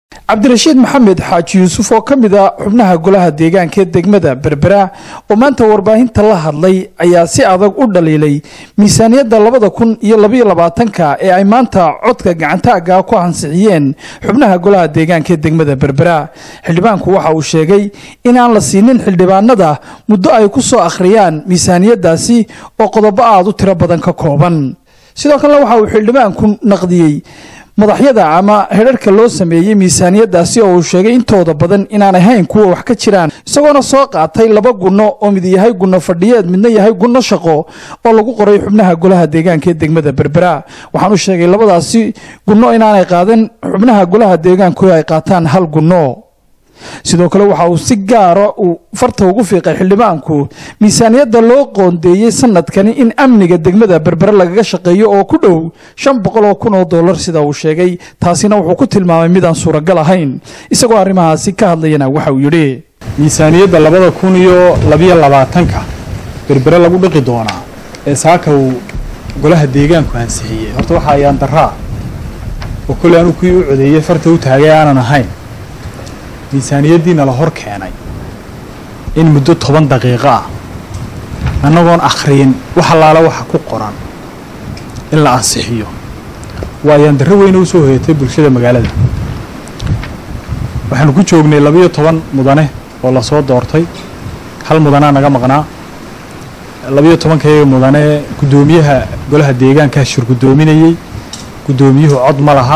cabdirashiid maxamed xaaji yuusuf oo ka mid a xubnaha golaha deegaanka ee degmada berbera oo maanta warbaahinta la hadlay ayaa si adag u dhaliilay miisaaniyadda labada kun iyo labaiyo labaatanka ee ay maanta codka gacantaaga ku ansixiyeen xubnaha golaha deegaanka ee degmada berbera xildhibaanku waxa uu sheegay in aan la siinin xildhibaanada muddo ay ku soo akhriyaan miisaaniyaddaasi oo qodobo aad u tiro badan ka kooban sidoo kalena waxa uu xildhibaanku naqdiyey madaxyada ama hedharhka loo sameeyey miisaaniyaddaasi oo uu sheegay intooda badan inaan ahayn kuwa wax ka jiraan isagoona soo qaatay laba gunno oo mid yahay gunno fadhiyeed midna yahay gunno shaqo oo lagu qoray xubnaha golaha deegaanka ee degmada berbera waxaan u sheegay labadaasi gunno inaanay qaadan xubnaha golaha deegaanku ay qaataan hal gunno sidoo kale waxa uu si gaara uu farta ugu fiiqay xildhibaanku miisaaniyadda loo qoondeeyey sanadkani in amniga degmada berbere lagaga shaqeeyo oo ku dhow shan boqol oo kun oo dollar sida uu sheegay taasina wuxuu ku tilmaamay midaan suuragal ahayn isagoo arrimahaasi ka hadlayana waxa uu yidhi miisaaniyadda labada kun iyo labiyo labaatanka berbere lagu dhiqi doonaa ee saaka uu golaha deegaanku ansixiyey horta waxa ayaan daraa oo kolley anu kuwii u codeeyey farta u taagay aanan ahayn miisaaniyaddiina la hor keenay in muddo toban daqiiqo ah annagoon akhriyin wax allaala waxa ku qoran in la ansixiyo waa ayaan darro weyna u soo hoyatay bulshada magaalada waxaanu ku joognay labiyo toban mudane oo lasoo doortay hal mudanaa naga maqnaa labiyo tobankayga mudane guddoomiyaha golaha deegaankaa shir guddoominayey guddoomiyuhu cod ma laha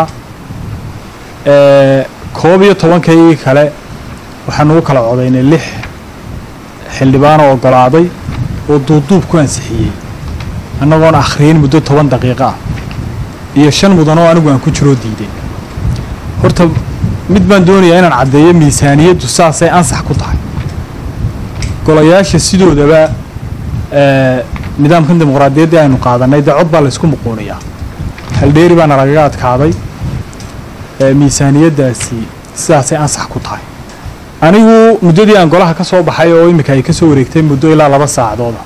koob iyo tobankaygii kale waxaanu u kala codaynay lix xildhibaanoo oggolaaday oo duubduub ku ansixiyey annagoon akhriyin muddo toban daqiiqo ah iyo shan mudan oo anigu aan ku jiroo diiday horta mid baan doonayaa inaan caddeeyo miisaaniyaddu saasay ansax ku tahay golayaasha sidoodaba nidaamkan dimuqraadiyaddii aynu qaadannay dee cod baa laysku muquuniyaa haldheeri baana lagaga adkaaday miisaaniyaddaasi sidaasay ansax ku tahay anigu muddadii aan golaha ka soo baxay oo iminka ay ka soo wareegtay muddo ilaa laba saacadooda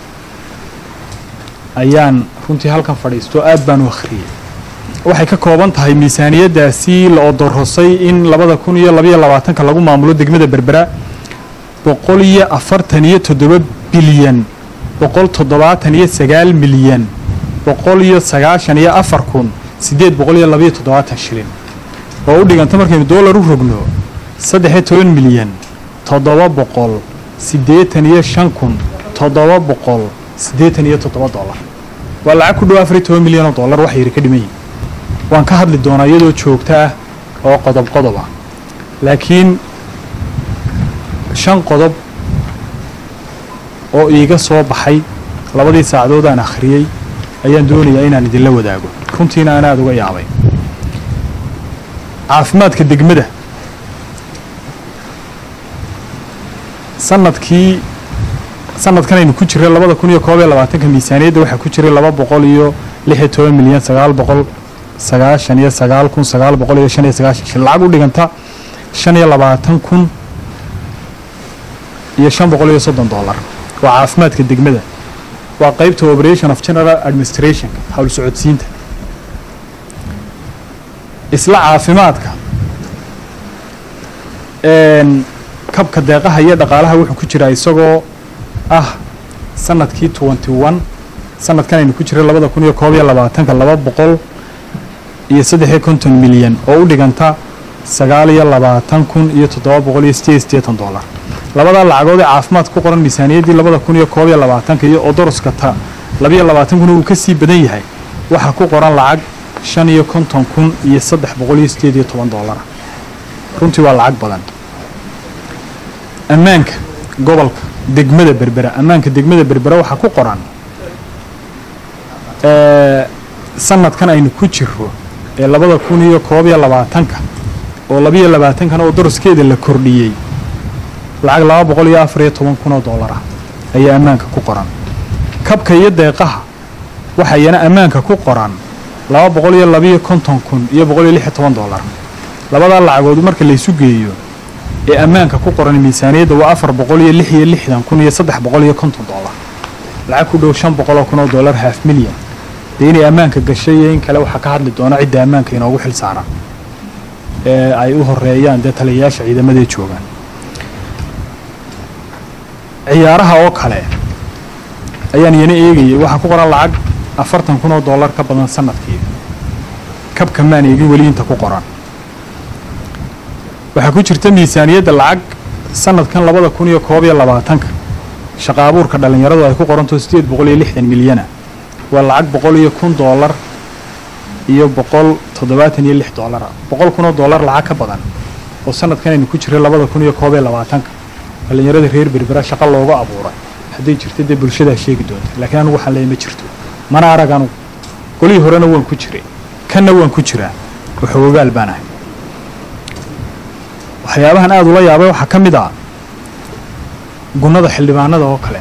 ayaan runtii halkan fadhiisto aad baan u akhriyey waxay ka kooban tahay miisaaniyaddaasi la odorosay in labada kun iyo labayo labaatanka lagu maamulo degmada berbera boqol iyo afartan iyo toddoba bilyan boqol toddobaatan iyo sagaal milyan boqol iyo sagaashan iyo afar kun siddeed boqol iyo labayo toddobaatan shilin oo u dhiganta markaynu dollar u rogno saddexiyo toban milyan toddoba boqol siddeetan iyo shan kun toddoba boqol siddeetan iyo toddoba dollar waa lacag ku dhow afariyo toban milyan oo dollar wax yari ka dhiman yihin waan ka hadli doonaa iyadoo joogto ah oo qodob qodob ah laakiin shan qodob oo iiga soo baxay labadii saacadood aan akhriyey ayaan doonayaa inaan idinla wadaago runtiina aan aada uga yaabay caafimaadka degmada sanadkii sanadkan aynu ku jiray labada kun iyo koob iyo labaatanka miisaaniyadda waxaa ku jiray laba boqol iyo lix iyo toban milyan sagaal boqol sagaashan iyo sagaal kun sagaal boqol iyo shan iyo sagaashan shil lacag u dhiganta shan iyo labaatan kun iyo shan boqol iyo soddon dollar waa caafimaadka degmada waa qeybta operation of general administration hawl socodsiinta isla caafimaadka kabka deeqaha iyo dhaqaalaha wuxuu ku jiraa isagoo ah sanadkii twenty one sanadkan aynu ku jiray labada kun iyo koob iyo labaatanka laba boqol iyo saddexiyo konton milyan oo u dhiganta sagaal iyo labaatan kun iyo toddoba boqol iyo sideed iyo siddeetan dollar labadaa lacagood ee caafimaadka ku qoran miisaaniyaddii labada kun iyo koob iyo labaatanka iyo odoroska ta labiyo labaatan kun uu ka sii badan yahay waxaa ku qoran lacag shan iyo konton kun iyo saddex boqol iyo siddeed iyo toban dollara runtii waa lacag badan ammaanka gobolka degmada berbera ammaanka degmada berbera waxaa ku qoran sanadkan aynu ku jiro ee labada kun iyo koob iyo labaatanka oo labiyo labaatankana oo doroskeeda la kordhiyey lacag laba boqol iyo afar iyo toban kun oo dollar ah ayaa ammaanka ku qoran kabka iyo deeqaha waxayana ammaanka ku qoran laba boqol iyo labiyo konton kun iyo boqol iyo lix iyo toban dollar labadaa lacagood marka laysu geeyo ee ammaanka ku qoran miisaaniyadda waa afar boqol iyo lix iyo lixdan kun iyo saddex boqol iyo konton dollar lacag ku dhow shan boqol oo kun oo dollar half milyan dee inay ammaanka gashay iyo in kale waxaa ka hadli doona cidda ammaanka inoogu xil saaran ee ay u horeeyaan dee taliyayaasha ciidamadae joogaan ciyaaraha oo kale ayaan iyana eegayay waxaa ku qoran lacag afartan kun oo dollar ka badan sanadkii kabka maan eegin weli inta ku qoran waxaa ku jirta miisaaniyadda lacag sanadkan labada kun iyo koob iyo labaatanka shaqa abuurka dhallinyaradu ay ku qoranto siddeed boqol iyo lixdan milyana waa lacag boqol iyo kun dollar iyo boqol toddobaatan iyo lix dollara boqol kun oo dollar lacag ka badan oo sanadkan aynu ku jiray labada kun iyo koob iyo labaatanka dhallinyarada reer berbera shaqa looga abuuray hadday jirto dee bulshadaa sheegi doonta laakiin anugu waxaan leeyahy ma jirto mana arag anugu golihii horena waan ku jiray kanna waan ku jiraa waxoogaal baan ahay waxyaabahan aada ula yaabay waxaa ka mid ah gunnada xildhibaanada oo kale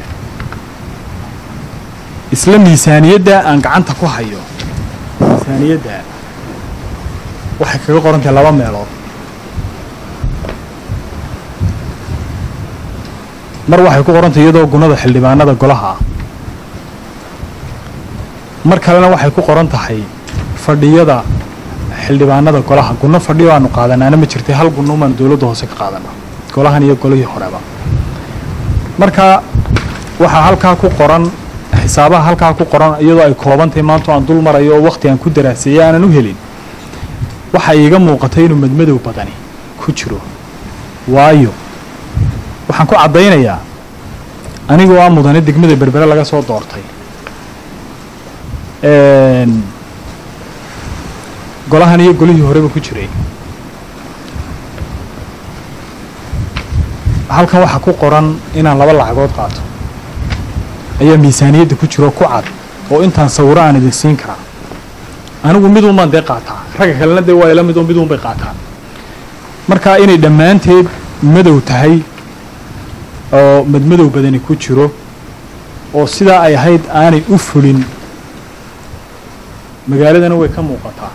isla miisaaniyadda aan gacanta ku hayo miisaaniyadda waxay kaga qoran tahay laba meelood mar waxay ku qoran tahay iyadoo gunnada xildhibaanada golaha ah mar kalena waxay ku qoran tahay fadhiyada xildhibaanada golaha gunno fadhiyo aanu qaadanaana ma jirtay hal gunno umaan dowladda hoose ka qaadana golahan iyo golihii horeba marka waxaa halkaa ku qoran xisaabaha halkaa ku qoran iyadoo ay koobantahay maanta aan dul marayo oo wakhti aan ku daraaseeyey aanan u helin waxa iiga muuqatay inuu madmadow badani ku jiro waayo waxaan ku caddaynayaa anigoo ah mudane degmada berbere laga soo doortay golahan iyo golihii horeba ku jiray halkan waxaa ku qoran inaan laba lacagood qaato ayaa miisaaniyadda ku jiro ku cad oo intaan sawiro aan idin siin karaa anigu mid unbaan dee qaataa ragga kalena dee waa ila mid oo mid un bay qaataan marka inay dhammaanteed madow tahay oo madmadow badani ku jiro oo sidaa ay ahayd aanay u fulin magaaladana way ka muuqataa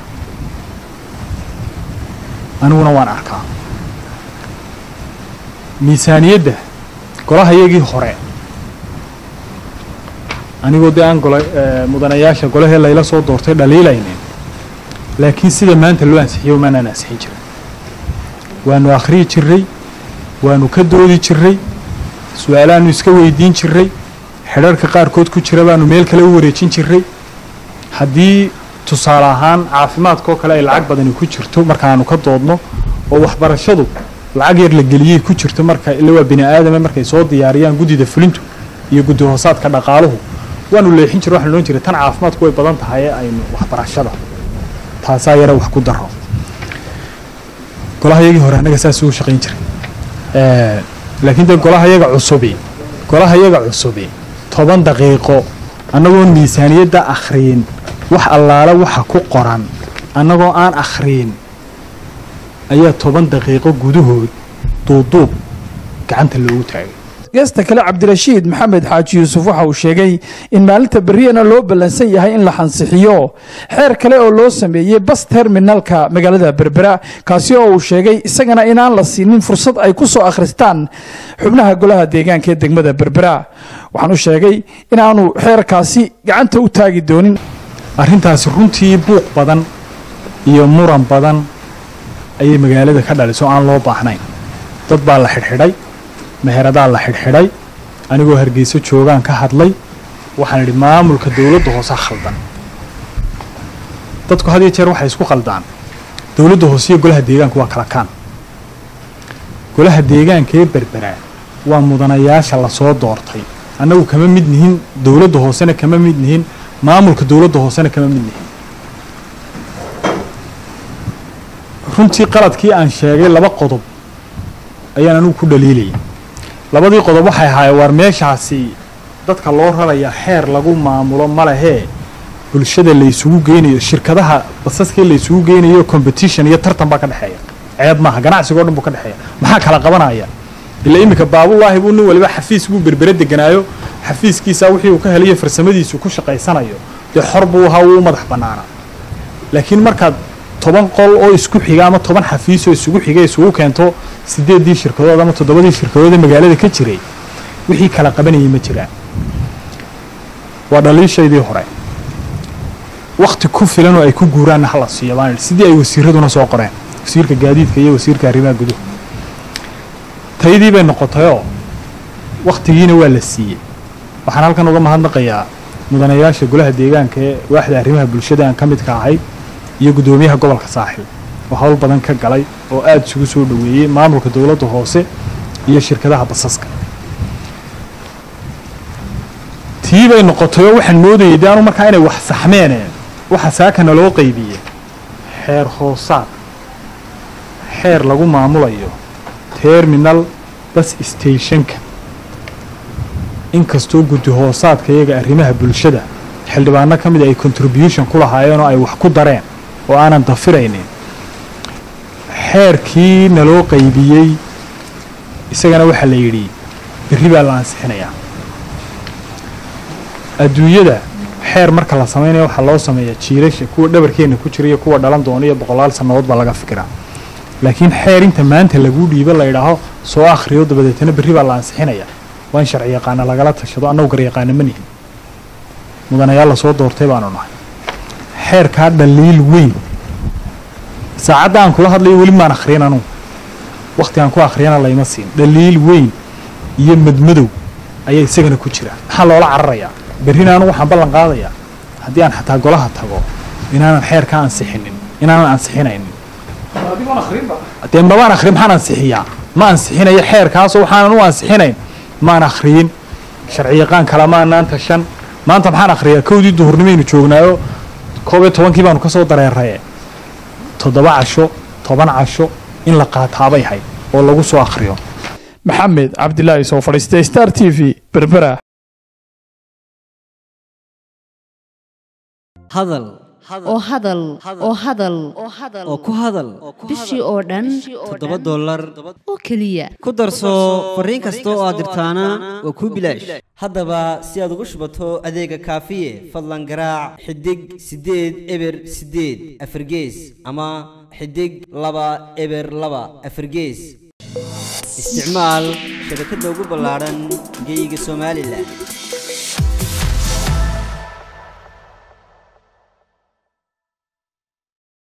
aniguna waan arkaa miisaaniyadda golaha iyagii hore anigoo dee aan gola mudanayaasha golahee layla soo doortay dhaliilaynin laakiin sida maanta loo ansixiyo maanaan ansixin jirin waanu akhriyi jiray waanu ka doodi jiray su-aalaanu iska weydiin jiray xidharka qaarkood ku jira baanu meel kale u wareejin jiray haddii tusaale ahaan caafimaadkaoo kale ay lacag badani ku jirto markaaanu ka doodno oo waxbarashadu lacag yar la geliyey ku jirto marka ila waa bini aadame markay soo diyaariyaan guddida fulintu iyo guddi hoosaadka dhaqaaluhu waanu leexin jira waxanu loon jiray tan caafimaadku way badan tahay ee aynu waxbarashada taasaa yara wax ku daro golaha yagii hore annaga saas ugu shaqayn jiray laakiin dee golaha yaga cusubi golaha yaga cusubi toban daqiiqo annagoon miisaaniyadda akhriyin wax allaale waxa ku qoran annagoo aan akhriyin ayaa toban daqiiqo gudahood duuduub gacanta loogu taagay geesta kale cabdirashiid maxamed xaaji yuusuf waxa uu sheegay in maalinta beriyana loo ballansan yahay in la xansixiyo xeer kale oo loo sameeyey bas terminalka magaalada berbera kaasi oo uu sheegay isagana inaan la siinin fursad ay ku soo akhristaan xubnaha golaha deegaanka ee degmada berbera waxaanu sheegay inaanu xeerkaasi gacanta u taagi doonin arrintaasi runtii buuq badan iyo muran badan ayay magaalada ka dhalisoo aan loo baahnayn dad baa la xidhxidhay meheradaa la xidhxidhay anigoo hargeyso joogaan ka hadlay waxaan idhi maamulka dowladda hoose khaldan dadku had iyo jeer waxay isku khaldaan dowladda hoose iyo golaha deegaanka waa kala kaan golaha deegaanka ee berberaa waa mudanayaasha lasoo doortay annagu kama mid nihin dowladda hoosena kama mid nihin maamulka dowladda hoosena kama mid nihin runtii qaladkii aan sheegay laba qodob ayaan anigu ku dhaliilayay labadii qodob waxay ahaayeen waar meeshaasi dadka loo raraya xeer lagu maamulo ma lehee bulshada laysugu geynayo shirkadaha basaskii laysugu geynayo competition iyo tartan baa ka dhexeeya ceeb maaha ganacsigoo dhan buu ka dhexeeya maxaa kala qabanaya ilaa iminka baabulaahi buu nin waliba xafiis buu berbere deganaayo xafiiskiisa wixii uu ka helayo farsamadiisu ku shaqaysanayo dee xor buu ahaa wuu u madax bannaanaa laakiin markaad toban qol oo isku xiga ama toban xafiis oo isugu xiga isugu keento sideeddii shirkadood ama toddobadii shirkadood ee magaalada ka jiray wixii kala qabanayay ma jiraan waa dhaliishaydii hore wakhti ku filan oo ay ku guuraanna hala siiyo baan idhi sidii ay wasiiraduna soo qoreen wasiirka gaadiidka iyo wasiirka arrimaha guduhu taydii bay noqotayoo wakhtigiina waa la siiyey waxaan halkan uga mahadnaqayaa mudanayaasha golaha deegaanka ee waaxda arrimaha bulshada aan ka midka ahay iyo guddoomiyaha gobolka saaxil oo hawl badan ka galay oo aada isugu soo dhoweeyey maamulka dowladda hoose iyo shirkadaha basaska tii bay noqotay oo waxaan moodayay de anu markaa inay wax saxmeene waxa saakana loo qaybiye xeer hoosaad xeer lagu maamulayo terminal bas stationka inkastoo guddi hoosaadka iyaga arrimaha bulshada xildhibaano ka mid ay contribution ku lahaayeen oo ay wax ku dareen oo aanan dafiraynin xeerkii naloo qaybiyey isagana waxaa la yidhi berri baa la ansixinayaa adduunyada xeer marka la samaynaya waxaa loo sameeyaa jiilasha kuwa dhabarkeenna ku jira iyo kuwa dhalan doona iyo boqolaal sannadood baa laga fikiraa laakiin xeer inta maanta laguu dhiibo la yidhaaho soo akhriyo dabadeetana berri baa la ansixinayaa waa in sharci yaqaana lagala tashado annagu garyaqaana ma nihin mudanayaal la soo doortay baanu nahay xeerkaa dhaliil weyn saacadda aan kula hadlayo weli maan akhriyan anugu wakhti aan ku akhriyana layma siin dhaliil weyn iyo madmadow ayaa isagana ku jira maxaa loola cararayaa berrina anugu waxaan ballan qaadayaa haddii aan xataa golaha tago inaanan xeerkaa ansixinin inaanan ansixinaynin dee mabaan akhriyin maxaan ansixiyaa ma ansixinayo xeerkaasoo waxaanan u ansixinayn maan akhriyin sharci yaqaan kala maanaan tashan maanta maxaan akhriyaa kowdii duhurnimaynu joognaayo koob iyo tobankii baanu ka soo dareeraye toddoba casho toban casho in la qaataabay hayd oo lagu soo akhriyo maxamed cabdilaahi soo fadhiistay star t v berbera hadal oo hadal oo hadal oo ku hadal bishii oo dhan toddoba dollar oo keliya ku darso fariin kasta oo aad dirtaana waa kuu bilaash haddaba si aad ugu shubato adeega kaafiye fadlan garaac xidig siddeed eber siddeed afargees ama xidig laba eber laba afargees isticmaal shabakadda ugu ballaadhan geeyiga somalilan